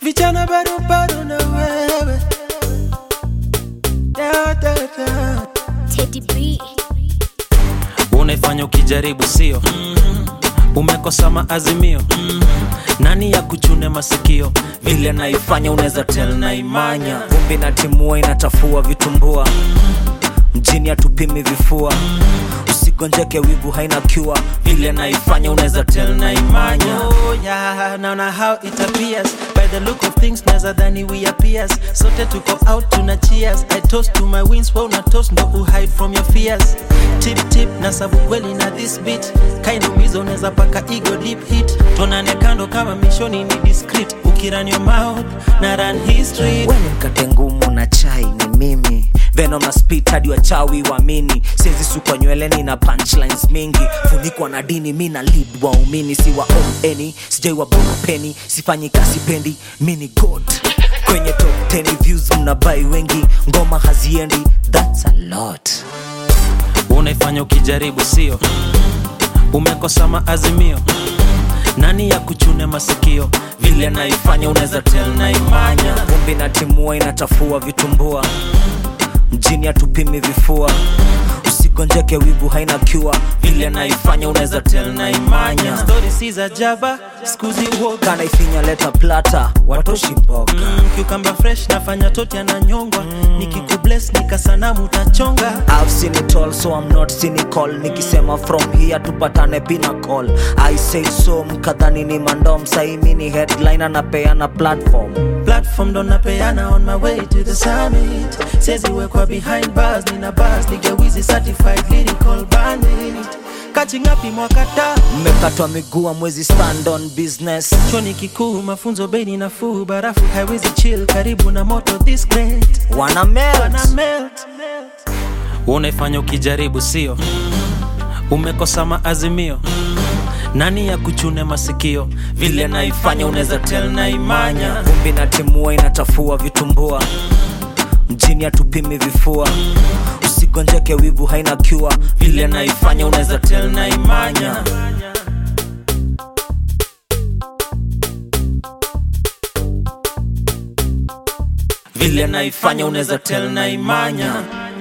vijana barubaru na wewe da, da, da. Teddy B. unaifanya ukijaribu sio umekosa maazimio nani ya kuchune masikio vile naifanya unaweza tel na imanya vumbi na timua inatafua vitumbua mjini atupimi vifua usigonjeke wivu haina cure vile naifanya unaweza tel na imanya Oh yeah, naona how it appears By the look of things naza dhani we appears Sote tuko out tuna cheers I toast to my wins, wewe una toast ndo uhide from your fears Tip tip na sabu kweli na this beat Kainumiza unaweza paka ego deep hit Tonane kando kama mishoni ni discreet Ukiran your mouth na run history weni mkate ngumu na chai ni mimi venom na spit hadi wachawi wamini siezi sukwa nyweleni na punchlines mingi funikwa na dini mi na lead waumini si wa omeni sijai wa peni sifanyi kasi pendi mi ni god kwenye top 10 views mnabai wengi ngoma haziendi thats a lot unaifanya ukijaribu sio umekosa maazimio nani ya kuchune masikio vile naifanya unaweza tel na imanya vumbi na timua inatafua vitumbua mjini atupimi vifua usigonjeke wivu haina cure vile naifanya unaweza tel na imanya Story si za jaba, skuzi uoga kana ifinya leta plata watoshi mboga mm, Cucumber fresh nafanya toti ananyongwa mm. Nikikubless nikasanamu utachonga I've seen it all so I'm not cynical nikisema from here tupatane pinnacle I say so mkadhani ni mandom saimi ni headline anapeana platform platform ndo napeana on my way to the summit seziwekwa behind bars nina bars nigewizi certified lyrical bandit catching up imwakata mmekatwa miguu mwezi stand on business choni kikuu mafunzo beni nafuu barafu haiwezi chill karibu na moto this great wana melt Wana melt unaifanya ukijaribu sio umekosa maazimio nani ya kuchune masikio vile naifanya unaweza tel na imanya vumbi na timua inatafua vitumbua mjini atupimi vifua usigonjeke wivu haina cure vile naifanya unaweza tel na imanya vile naifanya unaweza tel na imanya